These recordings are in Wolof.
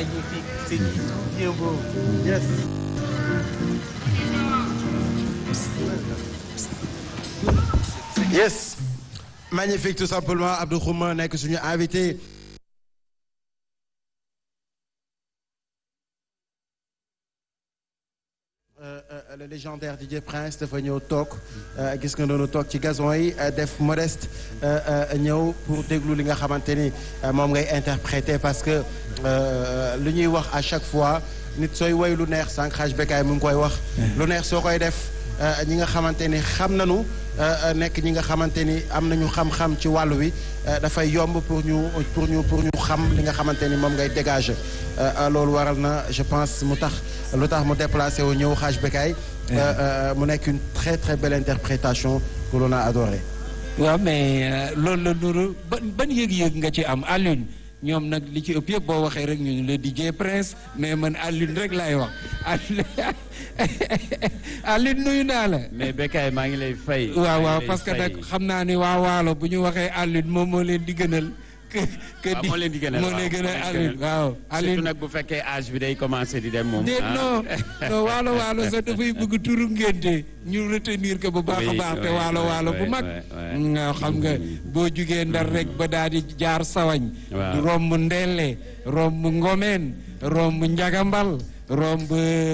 magnifique, c'est bien beau. Yes. Yes. Magnifique tout simplement Abdou Khouma nekk suñu invité. le légendaire DJ Prince dafa ñëw toog gis nga noonu toog ci gazon yi def modeste ñëw pour déglu li nga xamante ni moom ngay interpréter parce que lu ñuy wax à chaque fois nit sooy woy lu neex sànq xaaj bekkaay mu ngi koy wax. lu neex soo koy def ñi nga xamante ni xam nañu nekk ñi nga xamante ni am nañu xam-xam ci wàllu wi dafay yomb pour ñu pour ñu pour ñu xam li nga xamante ni moom ngay dégager loolu waral na je pense mu tax lu tax mu déplacé wu ñëw xaaj bekaay mu nekk une très très belle interprétation que l'on a adoré waaw mais loolu la nuru ban ban yëg-yëg nga ci am Alioune ñoom nag li ci ëpp yëpp boo waxee rek ñu le DJ Prince mais man Alioune rek laay wax Alioune nuyu naa la. mais Bécaye maa ngi lay fay. waaw waaw parce que nag xam naa ni waa Waalo bu ñu waxee Alioune moom moo leen di gënal. que que di moo leen di gënal moo leen gënal Alioune waaw. Alioune surtout nag bu fekkee âge bi day commencé di dem moom. déet non non waalo waalo sax dafay bëgg turu ngénte ñu retenir que bu baax a baax te waalo waalo bu mag. nga xam nga boo jugee ndar rek ba daal di jaar sawañ. romb ndelle romb ngomeen romb njagambal romb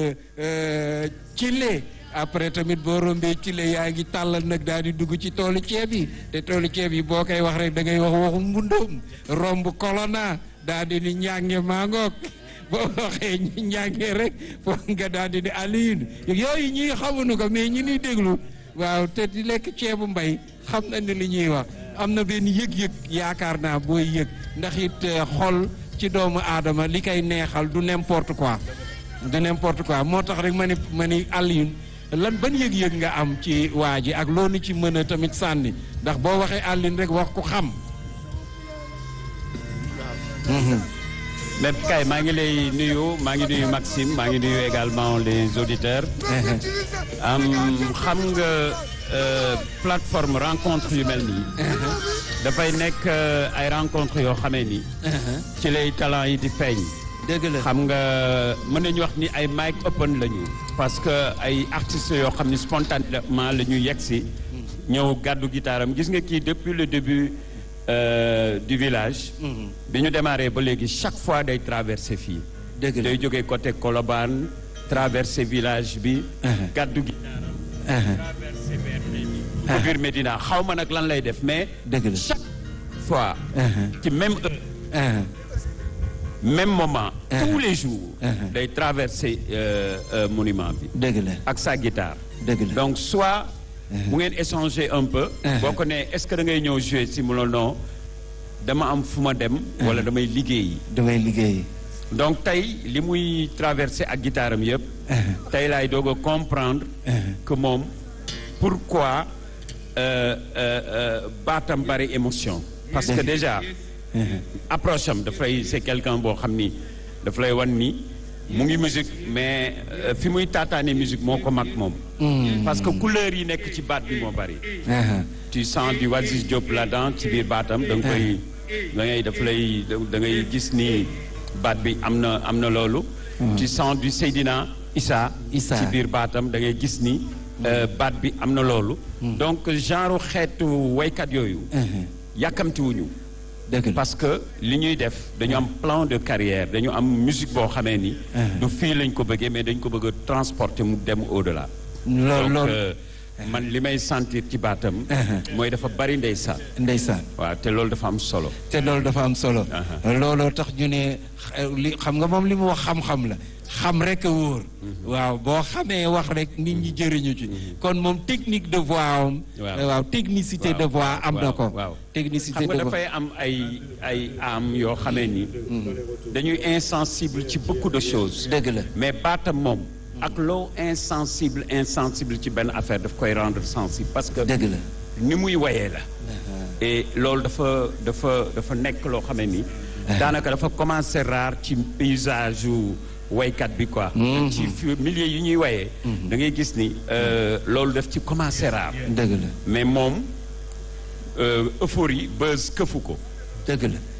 cile après tamit boo rombee cile yaa ngi tàllal nag daal di dugg ci toolu ceeb yi te toolu ceeb yi boo koy wax rek da ngay wax waxu mbundoom romb kolona daal di ni ñànge maangook boo waxee ñi ñàngee rek foog nga daal di ni Alioune yooyu ñi xamuñu ko mais ñi ñuy déglu waaw te di lekk ceebu mbay xam na ni li ñuy wax am na benn yëg-yëg yaakaar naa booy yëg ndax it xol ci doomu aadama li koy neexal du n'importe quoi du n'importe quoi moo tax rek ma ni ma ni Alioune lan ban yëg-yëg nga am ci waa ji ak loolu ci mën a tamit sànni ndax boo waxee Alioune rek wax ku xam. mais kay maa ngi lay nuyu maa ngi nuyu Maxime maa ngi nuyu également les auditeurs. am xam nga plateforme rencontre yu mel nii. dafay nekk ay rencontre yoo xamee ni. ci lay talent yi di feeñ. dëgg la xam nga mën nañu wax ni ay mic open lañu. parce que ay artistes yoo xam ni spontanément la ñu yegg si. ñëw gàddu gitaaram gis nga kii depuis le début du village. bi ñu démarré ba léegi chaque fois day traversé fii. dëgg la day jógee côté Colobane traversé village bi. gàddu gitaaram. traversé vers biir Médina xaw ma nag lan lay def mais. dëgg la chaque fois. ci même heure. même moment. tous les jours. day traverser monument bi. dëgg la ak sa guitare. dëgg la donc soit. bu ngeen échanger un peu. boo ko nee est-ce que da ngay ñëw jouer si mu la non dama am fu ma dem. wala damay liggéeyi. damay liggéeyi. donc tey li muy traverser ak guitare am yëpp. tey laay doog a comprendre. que moom pourquoi baatam bari émotion. parce que déjà. approche am dafay c'est quelqu'un boo xam ni daf lay wan ni mu ngi musique mais fi muy taataane musique moo ko mag moom. parce que couleur yi nekk ci baat bi moo bari. tu sens du Wasis Diop là-dedans ci biir baatam da nga koy da ngay daf lay da ngay gis ni baat bi am na am na loolu. tu sens du Seydina Issa. Issa ci biir baatam da ngay gis ni. baat bi am na loolu. donc genre xeetu waykat yooyu. yàkkamtiwuñu parce que li ñuy def dañu am plan de carrière dañu am musique boo xamee ni. du fii lañ ko bëggee mais dañ ko bëgg a transporter mu dem au-delà. loolu donc man li may sentir ci baatam. mooy dafa bari ndeysaan. ndeysaan. waaw te loolu dafa am solo. te loolu dafa am solo. looloo tax ñu ne li xam nga moom li mu wax xam-xam la. xam rek a wóor. waaw boo xamee wax rek nit ñi jëriñu ci. kon moom technique de voix am. waaw technicité de voix am na ko. waaw technicité xam de nga voix dafay am ay ay am yoo xamee ni. dañuy insensible ci beaucoup de choses. dëgg la mais baatam moom. ak loo insensible insensible ci benn affaire daf koy rendre sensible parce que. dëgg la ni muy woyee la. et loolu dafa dafa dafa nekk loo xamee ni. daanaka dafa commencer rare ci paysage yu waykat bi quoi. ci milieu yi ñuy woyee. da ngay gis ni loolu daf ci commencer rare. dëgg la mais moom euphorie buzz këfu ko. dëgg la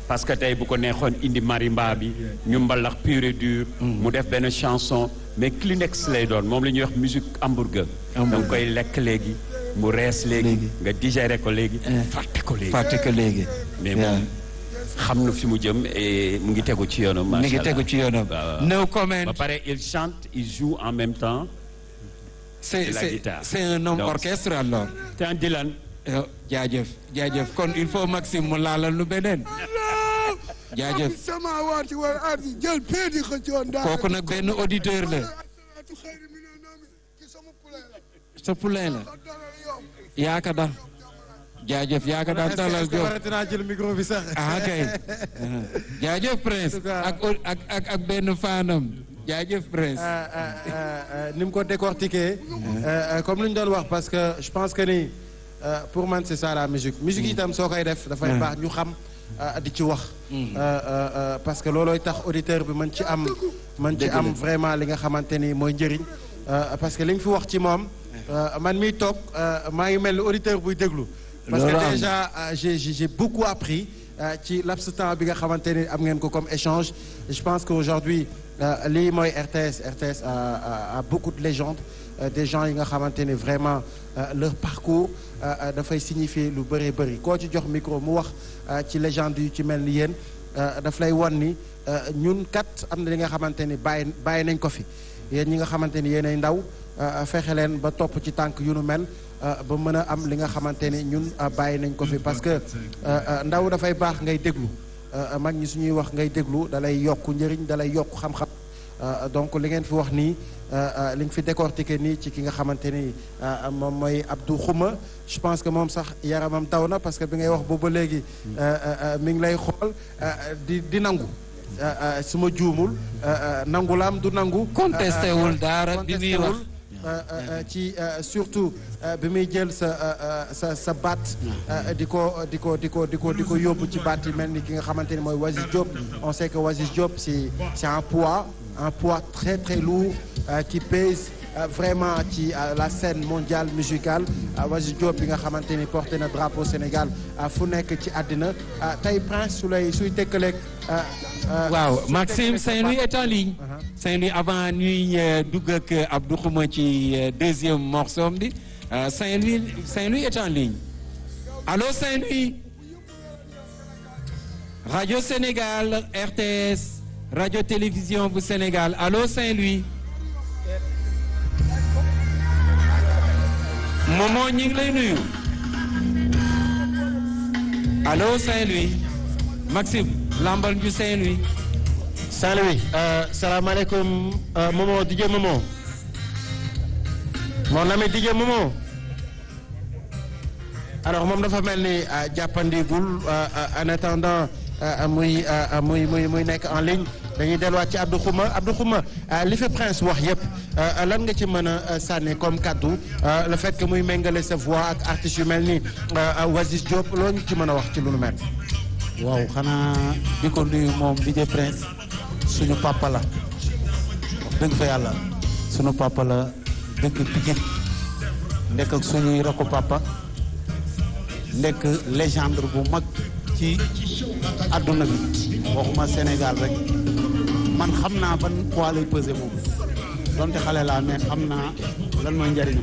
parce que tey bu ko neexoon indi marimba bi ñu mbalax pur et dur mu def benn chanson mais Kleenex lay doon moom la ñuy wax musique hamburger da nga koy lekk léegi mu rees léegi Léegi. nga digéré ko léegi fàtte ko léegi fàtte ko léegi. mais waaw. moom xam na fi mu jëm et mu ngi tegu ci yoonam mi ngi macha tegu ci yoonam. waaw. no comment. ba pare il chante il joue en même temps c'est de la c'est guitare. c'est un homme Donc- orchestre alors. te en Dylan Euh, jaajëf jaajëf kon il faut Maxime mu laalal lu beneen. jaajëf sama waati wal ardi jël peedi xëccoon daal kooku nag benn auditeur la sa poulain la yaaka da jaajëf yaaka da dalal est-ce que Diop warati naa jël micro bi sax. ah kay jaajëf Prince En tout cas- ak ak ak ak benn faanam jaajëf Prince. Euh, euh, euh, euh, ni mu ko décortiquer euh, euh, comme lu ñu doon wax parce que je pense que ni euh, pour man c'est ça la musique musique itam soo koy def dafay baax ñu xam euh, di ci wax Euh, euh, euh, parce que loolooy tax auditeur bi mën ci am mën ci am vraiment li nga xamante ni mooy njëriñ Euh, parce que li ñu fi wax ci moom euh, man miy toog euh, maa ngi mel ni auditeur buy déglu parce Loolu que am. déjà euh, j'ai j'ai j'ai beaucoup appris euh, ci laps de temps bi nga xamante ni am ngeen ko comme échange Et je pense qu'aujourd'hui euh, lii mooy RTS RTS a, a, a beaucoup de légendes euh, des gens yi nga xamante ni vraiment euh, leur parcours euh, euh, dafay signifier lu bëree bëri koo ci jox micro mu wax euh, ci légende yu ci mel ni yéen euh, daf lay won ni euh, ñun kat am na li nga xamante ni bàyyi bàyyi nañ ko fi yéen ñi nga xamante ni yéenay ndaw euh, fexe leen ba topp ci tànk yu nu mel euh, ba mën a am li nga xamante ni ñun euh, bàyyi nañ ko fi parce que euh, euh, ndaw dafay baax ngay déglu euh, mag ñi suñuy wax ngay déglu dalay yokk njëriñ dalay yokk xam-xam Euh, donc li ngeen fi wax nii euh, euh, li nga fi décortiqué nii ci ki nga xamante ni euh, moom mooy Abdou Xuma je pense que moom sax yaramam taw na parce que bi ngay wax boobu ba léegi euh, euh, euh, mi ngi lay xool euh, di di nangu euh, euh, su ma juumul euh, euh, nangu laam du nangu. Contesté wul dara bi muy contesté wax. wul, euh, euh, euh, ci euh, surtout euh, bi muy jël sa euh, euh, sa sa baat euh, di ko di ko di ko di ko di ko yóbbu ci baat yi mel ni ki nga xamante ni mooy Wasis Diop on sait que Wasis Diop c'est c'est un poids un poids très très lourd euh, qui pèse euh, vraiment ci euh, la scène mondiale musicale euh, Wasis Diop bi nga xamante ni porté na drapeau Sénégal euh, fu nekk ci àddina euh, tey Prince su lay suy tëkkaleeg. euh, euh, waaw suy Maxime tëkkaleeg sa Saint-Louis baat- est en ligne. Saint-Louis avant ñuy euh, dugg ak euh, Abdou Xuma ci euh, deuxième morceau bi euh, Saint-Louis Saint-Louis est en ligne allô Saint-Louis radio Sénégal RTS radio télévision bu Sénégal allô Saint-Louis Momo ñu ngi lay nuyu allô Saint-Louis Maxime lambal ñu Saint-Louis Saint-Louis euh, salaamaaleykum euh, Momo DJ Momo mon ami DJ Momo alors moom dafa mel ni euh, jàppandigul euh, euh, en attendant euh, muy euh, muy muy muy nekk en ligne dañuy delluwaat ci Abdou Xuma Abdou Xuma euh, li fi Prince wax yëpp euh, lan nga ci mën a euh, sànni comme kaddu euh, le fait que muy méngale sa voix ak artistes yu mel ni euh, Wasis Diop loo ñu ci mën a wax ci lu nu mel. waaw xanaa di ko nuyu moom DJ Prince suñu papa la wax dëgg fa yàlla suñu papa la dëkk Pikine nekk ak suñuy rakku papa nekk légende bu mag ci àdduna bi waxuma Sénégal rek man xam naa ban poids lay peser moom donte xale laa mais xam naa lan mooy njariñam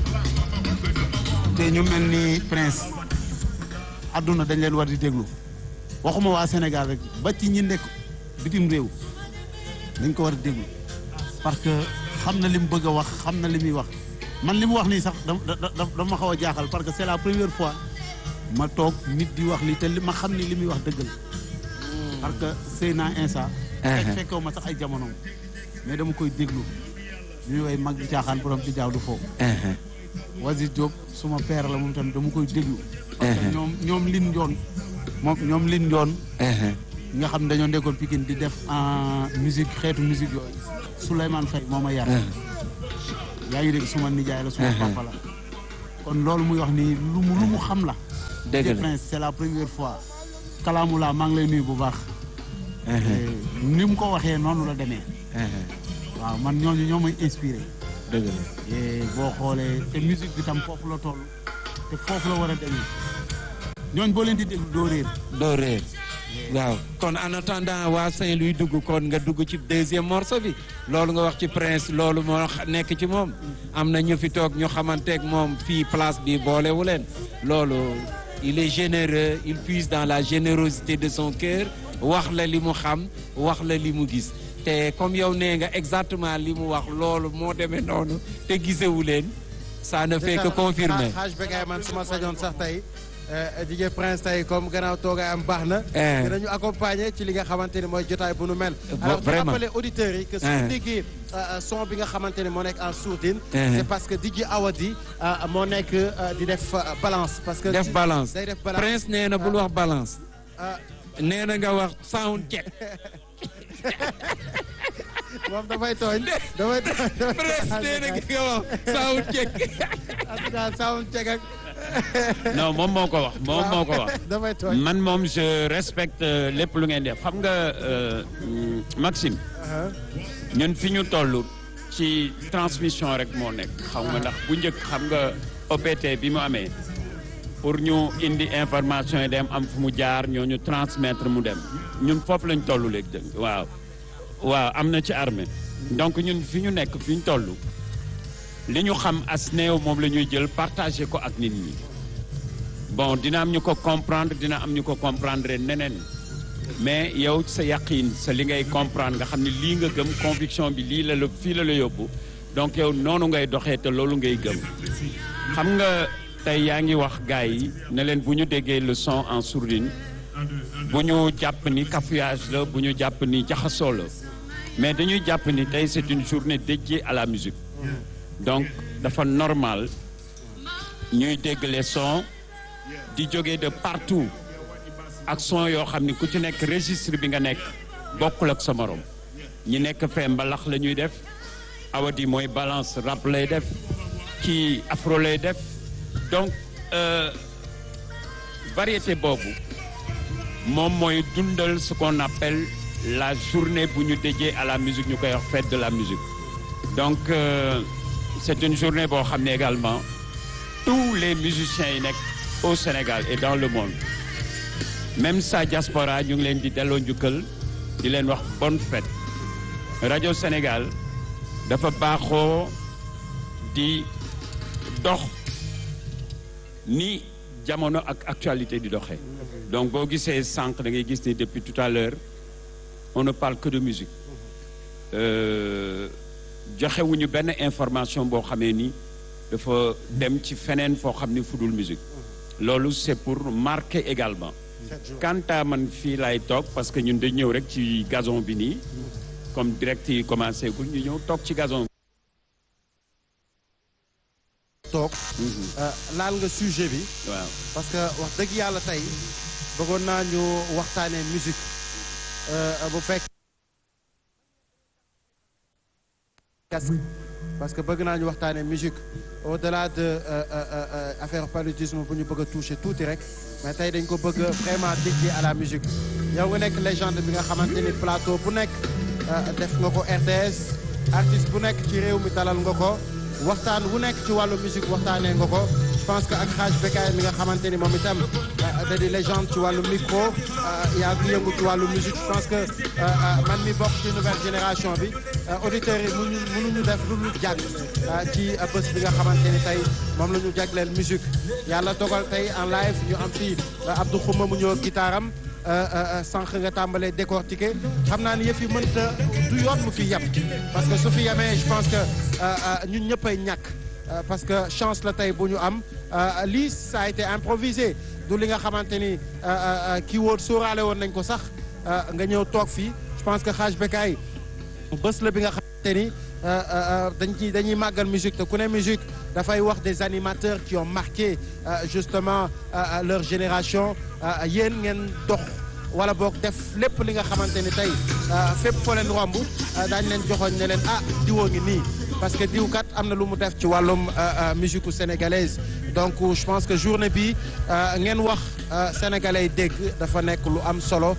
te ñu mel ni Prince àdduna dañ leen war di déglu waxuma waa Sénégal rek ba ci ñi nekk bitim réew dañ ko war a déglu parce que xam na li mu bëgg a wax xam na li muy wax man li mu wax nii sax da da dama xaw a jaaxal parce que c'est la première fois ma toog nit di wax lii te li ma xam ni li muy wax dëgg la parce que sëy naa insa fekk fekkew ma sax ay jamonoom mais dama koy déglu ñu woy mag di caaxaan borom di jaaw du foofu Wasis Diop suma père la moom tamit dama koy déglu parce que ñoom ñoom lin njoon moom ñoom lin njoon nga xam ne dañoo nekkoon Pikine di def en musique xeetu musique yooyu Souleymane Faye moo ma yar yaa ngi dégg suma nijaay la suma papa la kon loolu muy wax nii lu mu lu mu xam la dëgg la Prince c'est la première fois kalaamu laa maa ngi lay nuyu bu baax ni mu ko waxee noonu la demee waaw man ñooñu ñoo may inspiré dëgg la et boo xoolee te musique bi tam foofu la toll te foofu la war a demee ñooñ boo leen di déglu doo réer doo réer waaw kon en attendant waa Saint-Louis dugg kon nga dugg ci deuxième morceau bi loolu nga wax ci prince loolu moo nekk ci moom am na ñu fi toog ñu xamanteeg moom fii place bi boolewu leen loolu il est généreux il puise dans la générosité de son cœur wax la li mu xam wax la li mu gis te comme yow nee nga exactement li mu wax loolu moo demee noonu te gisewu leen ça ne fait que confirmer xaaj Bécaye man suma sañoon sax tey DJ Prince tey comme gannaaw toogaay am baax na dinañu accompagner ci li nga xamante ni mooy jotaay bu nu mel alors di rappeler auditeurs yi que suñu déggee son bi nga xamante ni moo nekk en sourdine c'est parce que DJ Awadi moo nekk di def balance parce que def balance day def balance Prince nee na bul wax balance nee na nga wax sound check moom dafay tooñ dafay tooñ Prince nee na nga wax sound check en tout cas sound check ak non moom moo ko wax moom moo ko wax dafay tooñ man moom je respecte lépp lu ngeen def xam nga Maxime ñun fi ñu toll ci transmission rek moo nekk xam nga ndax bu njëkk xam nga OPT bi mu amee pour ñu indi information yi dem am fu mu jaar ñoo ñu transmettre mu dem ñun foofu lañ toll léegi dëgg waaw waaw am na ci armée donc ñun fi ñu nekk fi ñu toll li ñu xam as néew moom la ñuy jël partagé ko ak nit ñi bon dina am ñu ko comprendre dina am ñu ko comprendre neneen mais yow sa yàqiin sa li ngay comprendre nga xam ne lii nga gëm conviction bi lii la la fii la la yóbbu donc yow noonu ngay doxee te loolu ngay gëm xam nga tey yaa ngi wax gars yi ne leen bu ñu déggee le son en sourdine bu ñu jàpp ni cafouillage la bu ñu jàpp ni jaxasoo la mais dañuy jàpp ni tey c'est une journée dédiée à la musique donc dafa normal ñuy dégg les sons di jóge de partout ak son yoo xam ni ku ci nekk registre bi nga nekk bokkul ak sa morom ñi nekk fee mbalax la ñuy def awadi mooy balance rap lay def kii afro lay def donc variété boobu moom mooy dundal ce qu'on appelle la journée bu ñu dédiée à la musique ñu koy wax fête de la musique donc euh, c'est une journée boo xam ne également tous les musiciens yi nekk au Sénégal et dans le monde même sa diaspora ñu ngi leen di delloo njukkal di leen wax bonne fête rajo Sénégal dafa baaxoo di dox ni jamono ak actualité di doxee donc boo gisee sànq da ngay gis ni depuis tout à l'heure on ne parle que de musique joxewuñu benn information boo xamee ni dafa dem ci feneen foo xam ni fudul musique loolu c'est pour marquer également quant à man fii laay toog parce que ñun dañ ñëw rek ci gazon bi nii comme direct yi commencé gul ñu ñëw toog ci gazon toog laal nga sujet bi waaw parce que wax dëgg yàlla tey bëggoon naa ñu waxtaanee musique bu fekk parce que bëgg naa ñu waxtaanee musique au delà de affaire paludisme bu ñu bëgg a toucher tuuti rek mais tey dañ ko bëgg vraiment dédié à la musique yow nga nekk légende bi nga xamante ni plateau bu nekk def nga ko RTS artiste bu nekk ci réew mi dalal nga ko waxtaan wu nekk ci wàllu musique waxtaanee nga ko je pense que ak xaaj Bécaye mi nga xamante ni moom itam da di légende ci wàllu micro yaa ngi yëngu ci wàllu musique je pense que man mi bokk ci nouvelle génération bi auditeurs yi mënuñu mënuñu def lu ñu jàng ci bés bi nga xamante ni tey moom la ñu jagleel musique yàlla dogal tey en live ñu am fii Abdou Khouma mu ñëw gitaaram sànq nga tàmbalee décortiquer xam naa ni yëf yi mënta du yoon mu fi yem parce que su fi yemee je pense que ñun ñëppay ñàkk parce que chance la tey bu ñu am lii ça a été improvisé du li nga xamante ni kii woon sóoraale woon nañ ko sax nga ñëw toog fii je pense que xaaj Bécaye bés la bi nga xamante ni dañ ci dañuy màggal musique te ku ne musique dafay wax des animateurs qui ont marqué justement leur génération yéen ngeen dox wala boog def lépp li nga xamante ni tey fépp foo leen romb daañu leen joxoon ne leen ah diwoo ngi nii parce que diw kat am na lu mu def ci wàllum musique sénégalaise donc je pense que journée bi ngeen wax sénégalais dégg dafa nekk lu am solo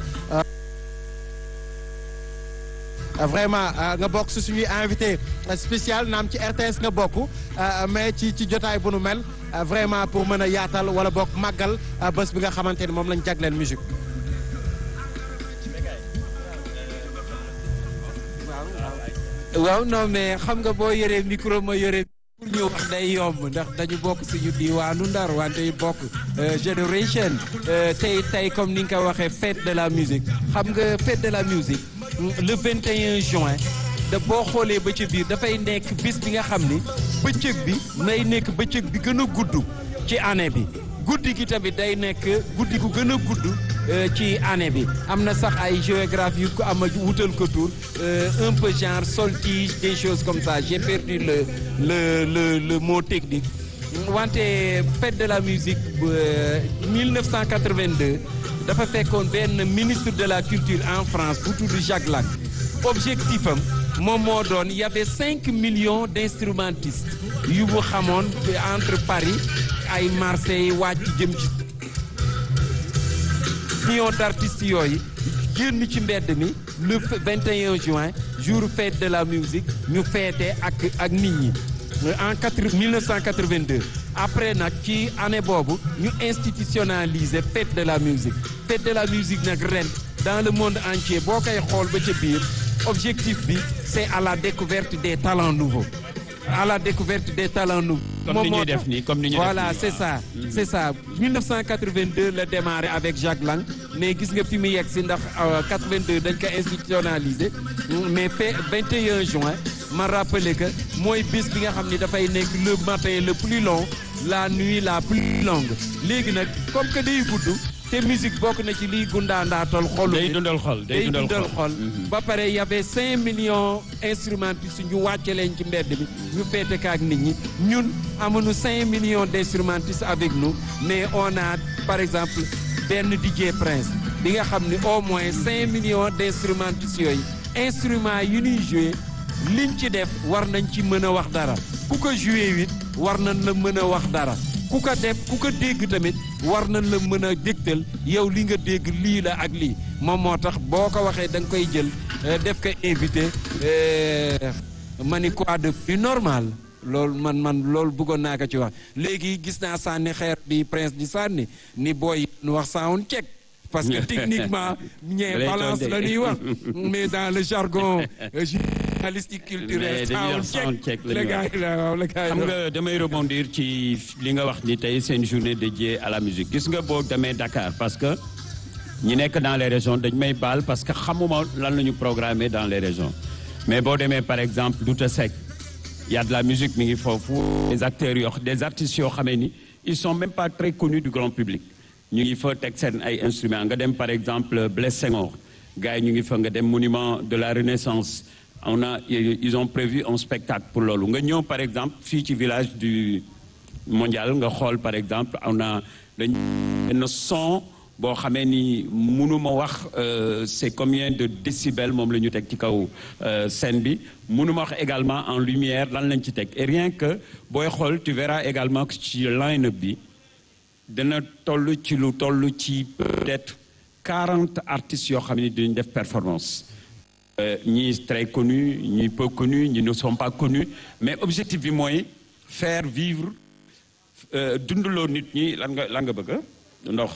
vraiment nga bokk si suñuy invité spécial naam ci RTS nga bokk mais ci ci jotaay bu nu mel vraiment pour mën a yaatal wala bokk màggal bés bi nga xamante ni moom lañ jagleel musique waaw non mais xam nga boo yoree micro ma yore pour ñu wax day yomb ndax dañu bokk suñu diwaanu Ndar wante bokk génération tey tey comme ni nga ko waxee fête de la musique xam nga fête de la musique le 21 juin da boo xoolee ba ci biir dafay nekk bis bi nga xam ni bëccëg bi nay nekk bëccëg bi gën a gudd ci année bi guddi gi tamit day nekk guddi gu gën a gudd ci année bi am na sax ay géographie yu ko am a wutal ko tour un peu genre soltige des choses comme ça j'ai perdu le le le le mot technique wante fête de la musique 1982 dafa fekkoon benn ministre de la culture en France bu tudd Jacques Lang objectif am moom moo doon y avait cinq millions d'instrumentistes yu mu xamoon entre Paris ay Marseille wàcc jëm ci millions d'artistes yooyu génn ci mbedd mi le 21 juin jour fête de la musique ñu feete ak ak nit ñi en quatre 1982 après nag ci année boobu ñu institutionnaliser fête de la musique fête de la musique nag ren dans le monde entier boo koy xool ba ca biir objectif bi c'est à la découverte des talents nouveaux à la découverte des talents nouveaux. comme ni ñuy def nii comme ni ñuy def voilà c'est ça c'est ça 1982 la démarré avec Jacques Lang mais gis nga fi mu yegg si ndax 82 dañ ko institutionnalisé mais fait 21 juin ma rappelé que mooy bis bi nga xam ni dafay nekk le matin le plus long la nuit la plus longue léegi nag comme que day gudd te musique bokk na ci liy gundaandaatal xolu day dundal xol day dundal xol ba pare y avait cinq millions instrumentistes ñu wàcce leen ci mbedd bi ñu féete ka ak nit ñi ñun amuñu cinq millions d'instrumentistes avec nous mais on a par exemple benn DJ Prince bi nga xam ni au moins cinq millions d'instrumentistes yooyu instruments yi ñuy jouer liñ ci def war nañ ci mën a wax dara ku ko jouer wit war nañ la mën a wax dara ku ko def ku ko dégg tamit war nañ la mën a dégtal yow li nga dégg lii la ak lii moom moo tax boo ko waxee da nga koy jël def ko invité ma ni quoi de plus normal loolu man man loolu bëggoon naa ko ci wax léegi gis naa sànni xeer bi prince di sànni ni booy nu wax sound check parce que techniquement ñee balance la ñuy wax mais dans le jargon journalistique culturel sound check le gars yi la waaw le gars yi xam nga damay rebondir ci li nga wax ni tey c'est une journée dédiée à la musique gis nga boo demee Dakar parce que ñi nekk dans les régions dañ may baal parce que xamuma lan la ñu programmer dans les régions mais boo demee par exemple Douta Seck y a de la musique mi ngi foofu des acteurs yoo des artistes yoo xamee ni ils sont même pas très connus du grand public ñu ngi fa teg seen ay instruments nga dem par exemple Blaise Senghor gars yi ñu ngi fa nga dem monument de la Renaissance on a ils ont prévu un spectacle pour loolu nga ñëw par exemple fii ci village du mondial nga xool par exemple on a dañ benn son boo xamee ni mënuma wax c'est combien de décibels moom la ñu teg ci kaw scène bi mënuma wax également en lumière lan lañ ci teg et rien que booy xool tu verras également que ci line-up bi dana toll ci lu toll ci peut-être quarante artistes yoo xam ne dañu def performance ñii très connus ñii peu connus ñii ne sont pas connus mais objectif bi mooy faire vivre dundaloo nit ñi lan nga lan nga bëgg ndox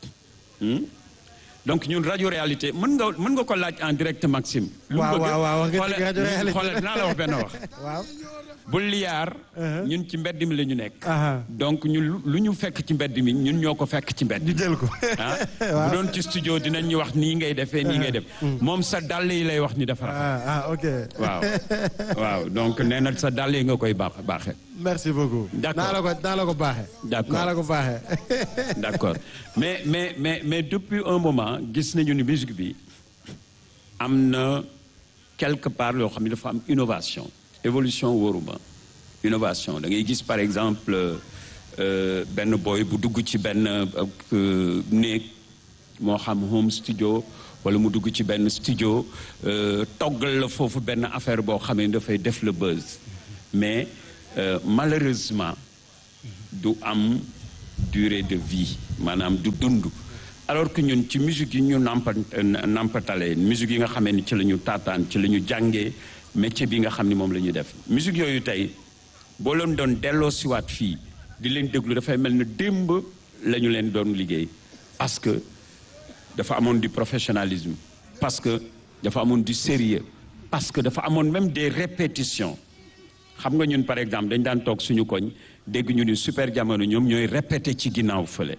donc ñun rajo réalité mën nga mën nga ko laaj en direct Maxime. lu mu waaw bëgg waaw waaw nga dégg rajo xoolal réalité xoolal dinaa la wax benn wax. waaw bu liyaar ñun ci mbedd mi la ñu nekk. Aha. donc ñun lu- lu ñu fekk ci mbedd mi ñun ñoo ko fekk ci mbedd. ñu jël ko ah bu doon ci studio dinañ ñu wax nii ngay defee nii ngay def. moom sa dàll yi lay wax ni dafa rafet. ah ah ok waaw waaw donc nee na sa dàll yi nga koy baax baaxee. merci beaucoup D'accord. naa la ko naa la ko baaxee D'accord. naa la ko baaxee d'accord mais mais mais mais depuis un moment gis nañu ni musique bi am na quelque part yoo xam ne dafa am innovation évolution wóoruma innovation da ngay gis par exemple euh, benn boy bu dugg ci benn euh, néeg moo xam home studio wala mu dugg ci benn studio euh, toggal la foofu benn affaire boo xam ne dafay def le buzz mais euh, malheureusement du am durée de vie maanaam du dund alors que ñun ci musique yi ñu nampa nampatalee musique yi nga xamee ni ci la ñu taataan ci la ñu jàngee métier bi nga xam ni moom la ñuy def musique yooyu tey boo leen doon delloo siwaat fii di leen déglu dafay mel ne démb la ñu leen doon liggéey parce que dafa amoon du professionnalisme parce que dafa amoon du sérieux parce que dafa amoon même des répétitions xam nga ñun par exemple dañ daan toog suñu koñ dégg ñu ni super jamono ñoom ñooy répété ci ginnaaw fële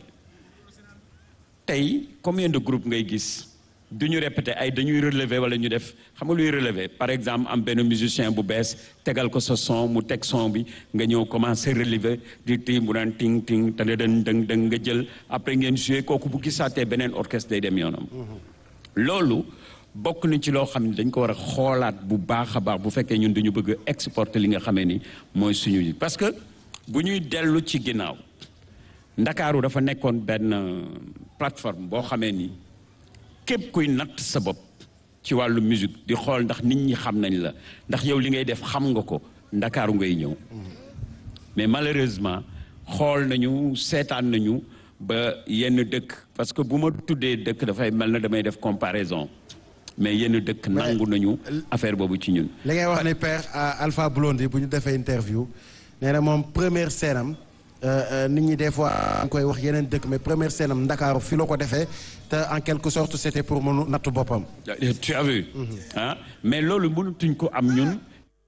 tey combien de groupes ngay gis du ñu répété ay dañuy relever wala ñu def xam nga luy relever par exemple am benn musicien bu bees tegal ko sa son mu teg son bi nga ñëw commencer relever di ti mu daan ting ting te dën dëng dëng nga jël après ngeen joué kooku bu gisaatee beneen orchestre day dem yoonam loolu bokk na ci loo xam ne dañ ko war a xoolaat bu baax a baax bu fekkee ñun duñu bëgg a exporter li nga xamee ni mooy suñu parce que bu ñuy dellu ci ginnaaw ndakaaru dafa nekkoon benn plateforme boo xamee ni képp kuy natt sa bopp ci wàllu musique di xool ndax nit ñi xam nañ la ndax yow li ngay def xam nga ko ndakaaru ngay ñëw mais malheureusement xool nañu seetaan nañu ba yenn dëkk parce que bu ma tuddee dëkk dafay mel na damay def comparaison mais yenn dëkk nangu nañu affaire boobu ci ñun li ngay wax ni père Alpha Blondy bu ñu defee interview nee na moom première scène am nit ñi des fois ñu koy wax yeneen dëkk mais première scène am Ndakaaru fi la ko defee te en quelque sorte c'était pour mënu nattu boppam. tu as vu ah mais loolu mënatuñ ko am ñun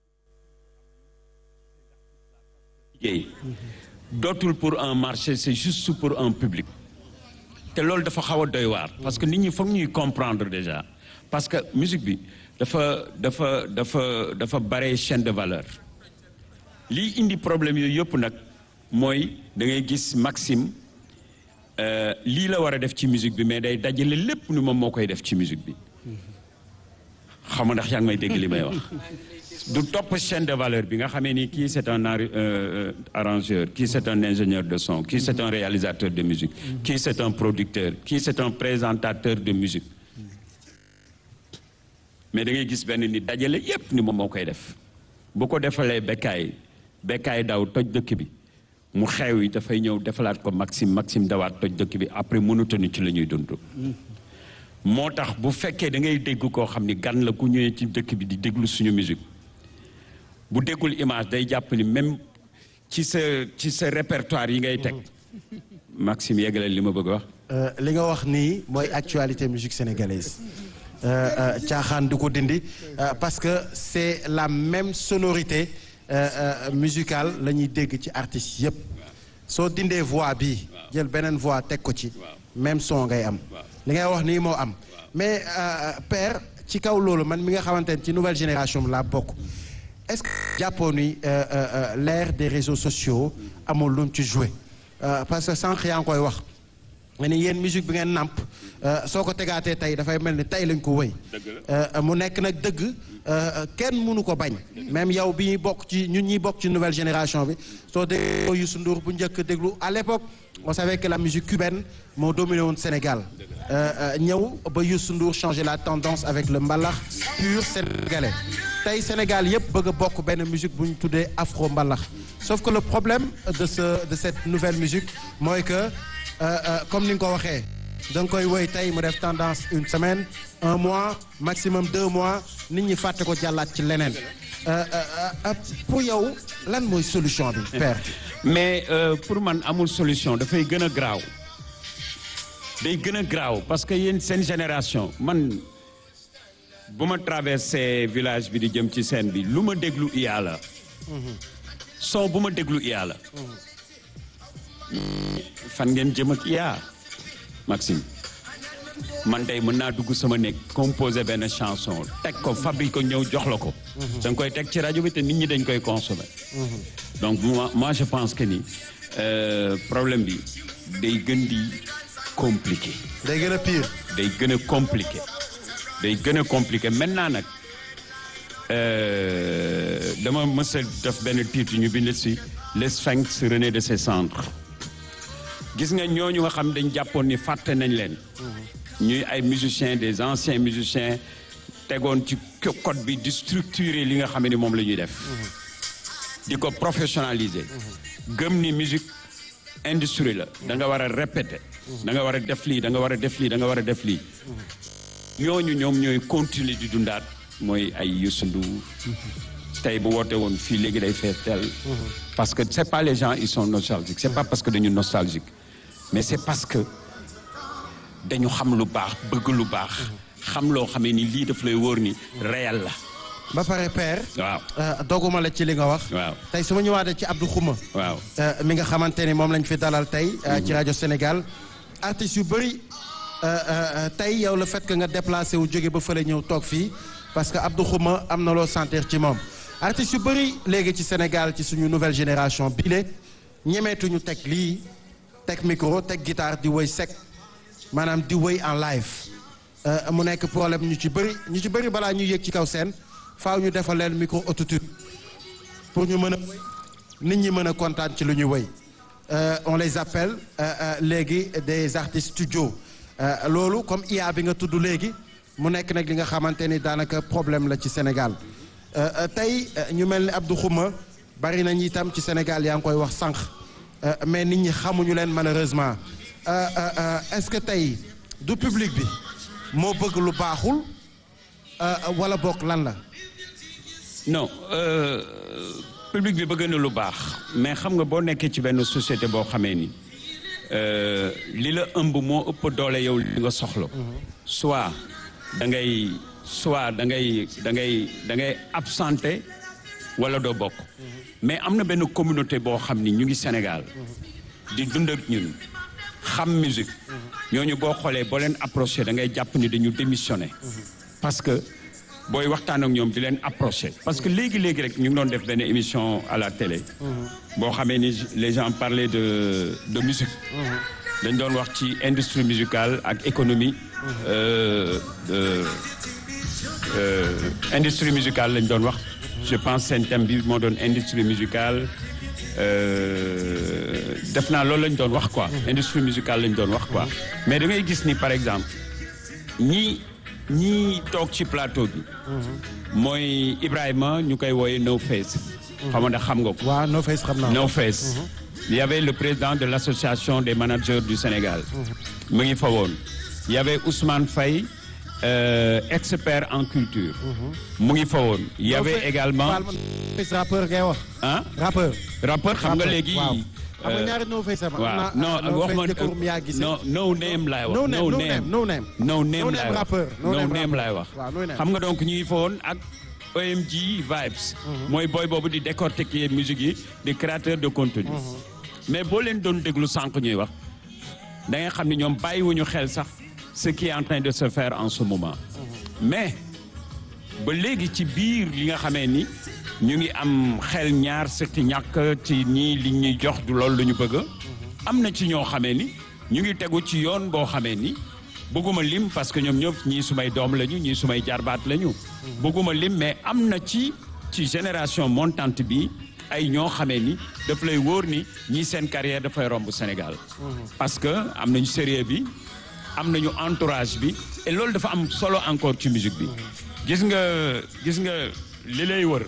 liggéey dootul pour un marché c'est juste pour un public te loolu dafa xaw a doy waar parce que nit ñi foog ñuy comprendre déjà parce que musique bi dafa dafa dafa dafa bare chaîne de valeur lii indi problème yooyu yëpp nag mooy da ngay gis Maxime lii la war a def ci musique bi mais day dajale lépp ni moom moo koy def ci musique bi xam nga ndax yaa ngi may dégg li may wax du topp chaîne de valeur bi nga xamee ni kii c'est un arrangeur kii c'est un ingénieur de son kii c'est un réalisateur de musique kii c'est un producteur kii c'est un présentateur de musique mais da ngay gis benn nit dajale yépp ni moom moo koy def bu ko defalee bekkaay bekkaay daw toj dëkk bi mu xew yi dafay ñëw defalaat ko Maxime Maxime dawaat toj dëkk bi après mënutani ci la ñuy dund moo tax bu fekkee da ngay dégg koo xam ni gan la ku ñëwee ci dëkk bi di déglu suñu musique bu déggul image day jàpp ni même ci sa ci sa répertoire yi ngay teg Maxime yeggale li ma bëgg a wax li nga wax nii mooy actualité musique sénégalaise caaxaan du ko dindi parce que c'est la même sonorité musicale la ñuy dégg ci artistes yépp soo dindee voix bi jël beneen voix teg ko ci même son ngay am li ngay wax nii moo am mais père ci kaw loolu man mi nga xamante ne ci nouvelle génération laa bokk est-ce que jàppoo ni l'ère des réseaux sociaux amul lu mu ci joué parce que sànq yaa ngi koy wax nga ni yéen musique bi ngeen nàmp soo ko tegaatee tey dafay mel ni tey lañ ko wëy mu nekk nag dëgg kenn mënu ko bañ même yow bi ñuy bokk ci ñun ñuy bokk ci nouvelle génération bi soo dégloo Youssou Ndour bu njëkk déglu à l'époque on savait que la musique cubaine moo dominé woon Sénégal ñëw ba Youssou Ndour changer la tendance avec le mbalax pur sénégalais tey Sénégal yëpp bëgg a bokk benn musique bu ñu tuddee afro mbalax sauf que le problème de ce de cette nouvelle musique mooy que comme ni nga ko waxee da nga koy woy tey mu def tendance une semaine un mois maximum deux mois nit ñi fàtte ko jàllaat ci leneen pour yow lan mooy solution bi père mais pour man amul solution dafay gën a graaw day gën a graaw parce que yéen seen génération man bu ma traversé village bi di jëm ci scène bi lu ma déglu iyaa la son bu ma déglu iyaa la fan ngeen jëm ak iyaa Maxime man tey mën naa dugg sama néeg composer benn chanson teg ko fabrique ko ñëw jox la ko da nga koy teg ci rajo bi te nit ñi dañ koy consommer donc moi moi je pense que ni problème bi day gën di compliqué day gën a pire day gën a compliqué day gën a compliqué maintenant nag dama mës a def benn titre ñu bind si le sphinx renaît de ses cendres gis nga ñooñu nga xam dañ jàppoon ni fàtte nañ leen ñuy ay musiciens des anciens musiciens tegoon ci code bi di structurer li nga xam ni moom la ñuy def di ko professionnaliser gëm ni musique industrie la da nga war a répéter da nga war a def lii da nga war a def lii da nga war a def lii ñooñu ñoom ñooy continuer di dundaat mooy ay Youssou Ndour tey bu woote woon fii léegi day fees tel parce que c'est pas les gens ils sont nostalgiques c'est pas parce que dañu nostalgique mais c'est parce que dañu xam lu baax bëgg lu baax xam loo xamee ni lii daf lay wóor ni réel la ba pare père waaw euh, doguma la ci li nga wax waaw tey su ma ñëwaatee ci Abdou Khouma waaw euh, mi nga xamante ni moom lañ fi dalal tey euh, ci rajo Sénégal artistes yu bëri euh, euh, tey yow le fait que nga déplacé wu jóge ba fële ñëw toog fii parce que Abdou Khouma am na loo sentir ci moom artistes yu bëri léegi ci Sénégal ci suñu nouvelle génération bii le ñemeetuñu teg lii teg micro teg guitare di woy sec maanaam di woy en live Euh, mu nekk problème ñu ci bëri ñu ci bëri balaa ñuy yéeg ci kaw seen faaw ñu defal leen micro autotune pour ñu mën a woy nit ñi mën a kontaan ci lu ñuy woy Euh, on les appelle euh, euh, léegi des artistes studio Euh, loolu comme IA bi nga tudd léegi mu nekk nag li nga xamante ni daanaka problème la ci Sénégal Euh, euh, tey euh, ñu mel ni Abdou Khouma bari nañ itam ci Sénégal yaa ngi koy wax sànq Euh, mais nit ñi xamuñu leen malheureusement Euh, euh, euh, est-ce que tey du public bi moo bëgg lu baaxul euh, wala bokk lan la non euh, public bi bëgg na lu baax mais xam nga boo nekkee ci benn société boo xamee ni euh, li la ëmb moo ëpp doole yow li nga soxla soit da ngay soit da ngay da ngay da ngay absenté wala doo bokk mais am na benn communauté boo xam ni ñu ngi Sénégal di dund ak ñun xam musique ñooñu boo xoolee boo leen approché da ngay jàpp ni dañu démissionné parce que booy waxtaan ak ñoom di leen approché parce que léegi léegi rek ñu ngi doon def benn émission à la télé boo xamee ni les gens parlaient de de musique dañ doon wax ci industrie musicale ak économie euh, de euh, industrie musicale lañ doon wax je pense seen thème bi moo doon industrie musicale euh, def naa loolu lañ doon wax quoi industrie musicale lañ doon wax quoi mais da ngay gis ni par exemple ñi ñi toog ci plateau bi mooy Ibrahima ñu koy wooye No Face xam nga xam nga ko waaw No Face xam naa No Face il y avait le président de l'association des managers du Sénégal mu ngi fa woon il y avait Ousmane Faye euh, expert en culture mu ngi fa woon il y avait également No Face rappeur ngay wax ah rappeur rappeur xam nga léegi waaw xam nga euh, ñaari No Face am waaw am na non wax ma jëkkërum yaa gisee no no name laay wax No name, no name, no name. no No name name laay wax rappeur, no no name name rappeur. laay wax Waaw, no name. xam nga donc ñu ngi fa woon ak OMG Vibes mooy booy boobu di décortiquer musique yi di créateur de contenu mais boo leen doon déglu sànq ñuy wax da nga xam ne ñoom bàyyiwuñu xel sax ce qui est en train de se faire en ce moment mais ba léegi ci biir li nga xamee ni ñu ngi am xel ñaar sëkki ñàkk ci ñii li ñuy jox du loolu lu ñu bëgg am na ci ñoo xamee ni ñu ngi tegu ci yoon boo xamee ni bëgguma lim parce que ñoom ñëpp ñii sumay doom lañu ñii sumay jarbaat lañu bëgguma lim mais am na ci ci génération montante bi ay ñoo xamee ni daf lay wóor ni ñii seen carrière dafay romb Sénégal parce que am nañu sérieux bi am nañu entourage bi et loolu dafa am solo encore ci musique bi gis nga gis nga li lay wër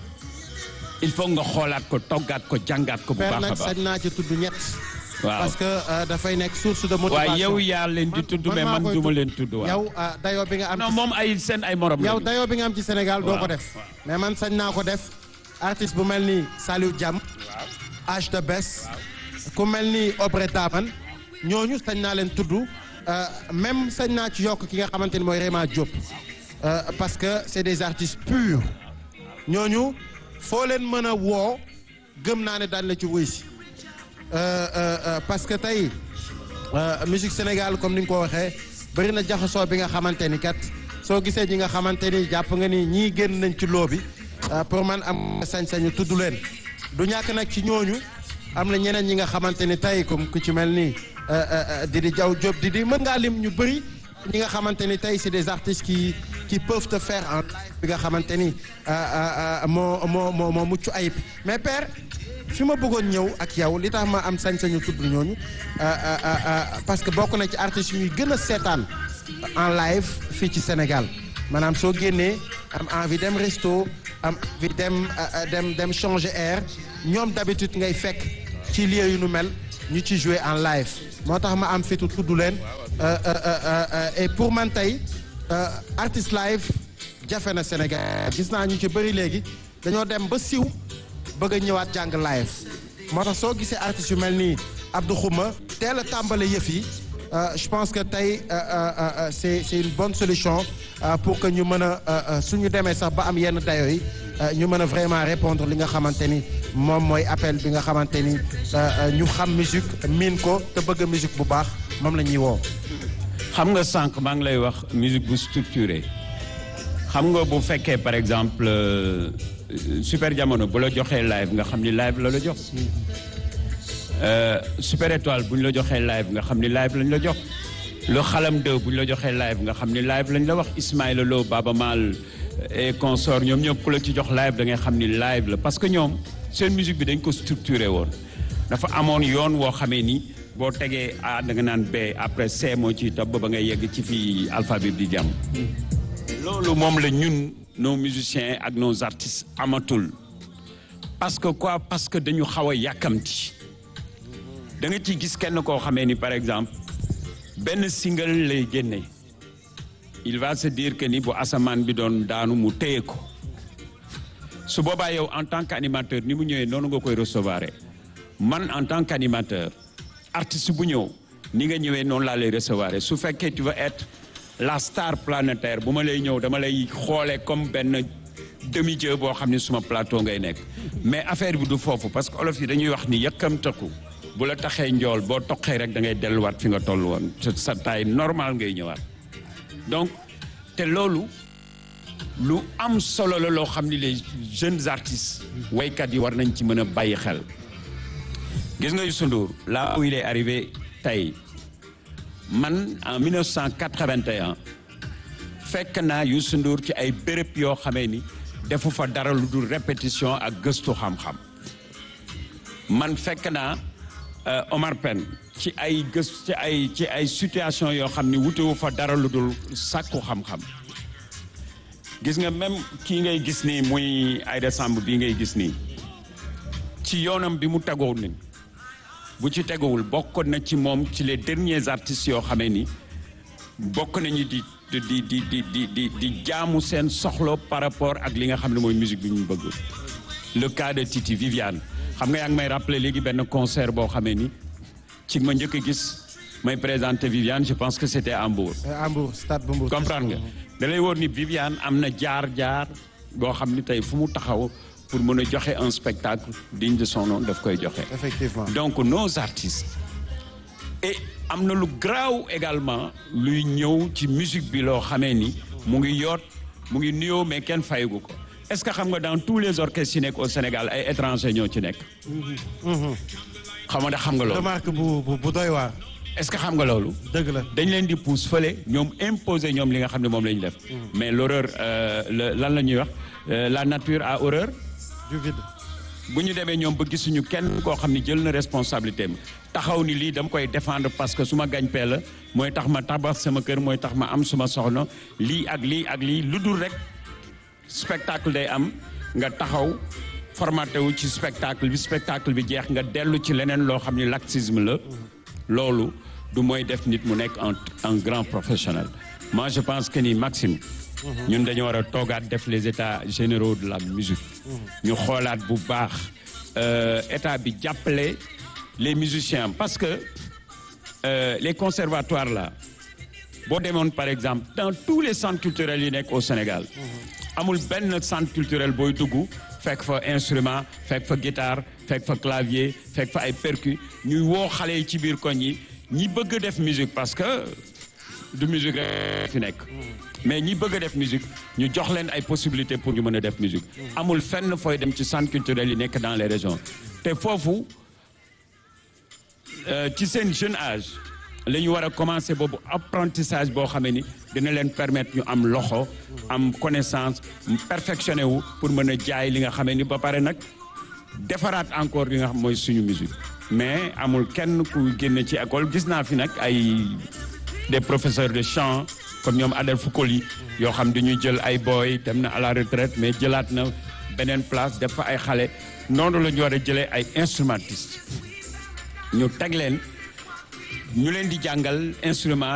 il faut nga xoolaat ko toggaat ko jàngaat ko bu père baax a nag baax sañ naa ci tudd ñett waaw parce que euh, dafay nekk source de motivation waaye yow yaa leen di tudd mais maa man koy duma tudd. leen tudd waaw yow ah, dayoo bi nga am non ci- moom ay seen ay morom yow lañu. dayoo bi nga am ci Sénégal doo Waaw, ko def waaw. mais man sañ naa ko def artiste bu mel ni Saliou Diam H de Bes ku mel ni Obré Daman ñooñu sañ naa leen tudd euh, même sañ naa ci yokk ki nga xamante ni mooy Réma Diop Euh, parce que c'est des artistes purs ñooñu foo leen mën a woo gëm naa ne daan la ci wuy si Euh, euh, euh, parce que tey euh, musique Sénégal comme ni nga ko waxee bëri na jaxasoo bi nga xamante ni kat soo gisee ñi nga xamante ni jàpp nga ni ñii génn nañ ci loo bi euh, pour man am sañ-sañu tudd leen du ñàkk nag ci ñooñu am na ñeneen ñi nga xamante ni tey comme ku ci mel ni euh, euh, Didi Diaw Diop Didi mën ngaa lim ñu bëri ñi nga xamante ni tey c'est des artistes qui qui peuvent te faire en live bi nga xamante ni euh, euh, euh, moo moo moo moo mucc ayib mais père fi ma bëggoon ñëw ak yow li tax ma am sañ-sañu tudd ñooñu euh, euh, euh, parce que bokk na ci artistes yu ñuy gën a seetaan en live fii ci Sénégal maanaam soo génnee am envie dem resto am envie dem euh, euh, dem dem changer air ñoom d'habitude ngay fekk ci lieu yu nu mel ñu ci jouer en live moo tax ma am fitu tudd leen euh, euh, euh, euh, et pour man tey euh, artiste live jafe na Sénégal gis naa ñu ci bëri léegi dañoo dem ba siw bëgg a ñëwaat jàng live moo tax soo gisee artistes yu mel nii Abdou Khouma teel a tàmbale yëf yi euh, je pense que tey euh, euh, euh, c'est c'est une bonne solution euh, pour que ñu mën a euh, euh, suñu demee sax ba am yenn dayo yi euh, ñu mën a vraiment répondre li nga xamante ni moom mooy appel bi nga xamante ni euh, euh, ñu xam musique miin ko te bëgg musique bu baax moom la ñuy woo. xam nga sànq maa ngi lay wax musique bu structuré xam nga bu fekkee par exemple euh, super jamono bu la joxee live nga xam ni live la la jox Euh, super étoile bu ñu la joxee live nga xam ni live lañ la jox le xalam 2 bu ñu la joxee live nga xam ni live lañ la wax Ismaïla Lo Baba Maal et consort ñoom ñëpp ku la ci jox live da ngay xam ni live la parce que ñoom seen musique bi dañ ko structuré woon dafa amoon yoon woo xamee ni boo tegee A da nga naan B après C moo ciy topp ba ngay yegg ci fii alphabet bi di jàmm loolu moom la ñun nos musiciens ak nos artistes amatul parce que quoi parce que dañu xaw a yàkkamti da nga ciy gis kenn koo xamee ni par exemple benn single lay génne il va se dire que ni bu asamaan bi doon daanu mu téye ko su boobaa yow en tant qu'animateur ni mu ñëwee noonu nga koy recevoir man en tant qu'animateur artiste bu ñëw ni nga ñëwee noonu laa lay recevoir su fekkee tu veux être la star planétaire bu ma lay ñëw dama lay xoolee comme benn demi-dieu boo xam ne suma plateau ngay nekk mais affaire bi du foofu parce que olof yi dañuy wax ni yëkkamtaku bu la taxee njool boo toqee rek da ngay delluwaat fi nga toll woon sa sa taille normal ngay ñëwaat donc te loolu lu am solo la loo xam ni les jeunes artistes waykat yi war nañ ci mën a bàyyi xel gis nga Youssou Ndour là où il est arrivé tey man en 1981 fekk naa Youssou Ndour ci ay béréb yoo xamee ni defu fa dara lu dul répétition ak gëstu xam-xam man fekk naa euh, Omar Pène ci ay gës ci ay ci ay situation yoo xam ni wutewu fa dara lu dul sàkku xam-xam gis nga même kii ngay gis nii muy Aïda Samb bii ngay gis nii ci yoonam bi mu tegoo ni bu ci tegowul bokk na ci moom ci les derniers artistes yoo xamee ni bokk nañu di di di di di di di di jaamu seen soxla par rapport ak li nga xam ne mooy musique bi ñu bëgg le cas de Titi Viviane xam nga yaa ngi may rappeler léegi benn concert boo xamee ni ci ma njëkk a gis may présenter Viviane je pense que c'était à Mbour à Mbour stade bu Mbour. comprendre nga da lay wóor ni Viviane am na jaar-jaar boo xam ni tey fu mu taxaw pour mën a joxe un spectacle digne de son nom daf koy joxe effectivement. donc nos artistes et am na lu graaw également luy ñëw ci musique bi loo xamee ni mu ngi yoot mu ngi nuyoo mais kenn fayagu ko est-ce que xam nga dans tous les orchestres yi nekk au Sénégal ay étrangers ñoo ci nekk xam nga xam nga loolu remarque bu bu bu doy waar. est-ce que xam nga loolu dëgg la. dañ leen di pousse fële ñoom imposer ñoom li nga xam ne moom la ñu def mais l'horreur euh, le- lan la ñuy wax euh, la nature a horreur du vide. bu ñu demee ñoom ba gisuñu kenn koo xam ni jël na responsabilité am taxaw ni lii dama koy défendre parce que su ma gañ pee la mooy tax ma tabax sama kër mooy tax ma am suma soxna lii ak lii ak lii lu dul rek spectacle day am nga taxaw formaté wu ci spectacle bi spectacle bi jeex nga dellu ci leneen loo xam ni laxisme la loolu du mooy def nit mu nekk un un grand professionnel moi je pense que ni Maxime ñun dañu war a toogaat def les états généraux de la musique ñu xoolaat bu baax euh, état bi jàppale les musiciens parce que euh, les conservatoires là boo demoon par exemple dans tous les centres culturels yi nekk au Sénégal amul benn centre culturel booy dugg fekk fa instrument fekk fa guitare fekk fa clavier fekk fa ay percu ñuy woo xale yi ci biir koñ yi ñi bëgg a def musique parce que du musique rek fi nekk mais ñi bëgg a def musique ñu jox leen ay possibilités pour ñu mën a def musique amul fenn fooy dem ci centre culturel yi nekk dans les régions te foofu euh, ci seen jeune âge la ñu war a commencer boobu apprentissage boo xamee ni dina leen permettre ñu am loxo am connaissance perfectionné wu pour mën a jaay li nga xamee ni ba pare nag defaraat encore li nga xam mooy suñu musique mais amul kenn ku génne ci école gis naa fi nag ay des professeurs de chant comme ñoom Adel Foucault yoo xam dañuy jël ay boy dem na à la retraite mais jëlaat na beneen place def fa ay xale noonu la ñu war a jëlee ay instrumentistes ñu teg leen ñu leen di jàngal instrument